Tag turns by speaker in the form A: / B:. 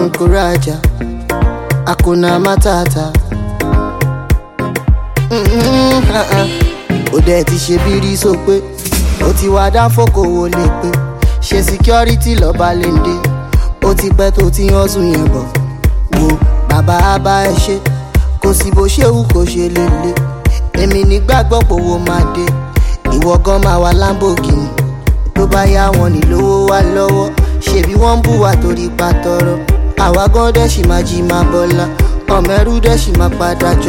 A: kò rajà àkóná mátàtà. Mm, ah, ah. ó dẹ̀ ti ṣe bírí sọ pé ó ti wá dá fòkòwò lè pé ṣe security lọ́ba lè dé ó ti pẹ́ tó ti hàn sùn yẹn bọ̀ wo bàbá á bá ẹ ṣe kò sí bó ṣe wù kó ṣe lè le èmi nígbàgbọ́ pòwó máa dé ìwọ gan máa wà Lamborghini tó bá yá wọn nílówó wá lọ́wọ́ ṣebí wọ́n ń bù wá torí pa tọrọ àwa gan dẹ̀ ṣì máa jí máa bọ́lá ọmọ ẹrú dẹ̀ ṣì máa padà jọ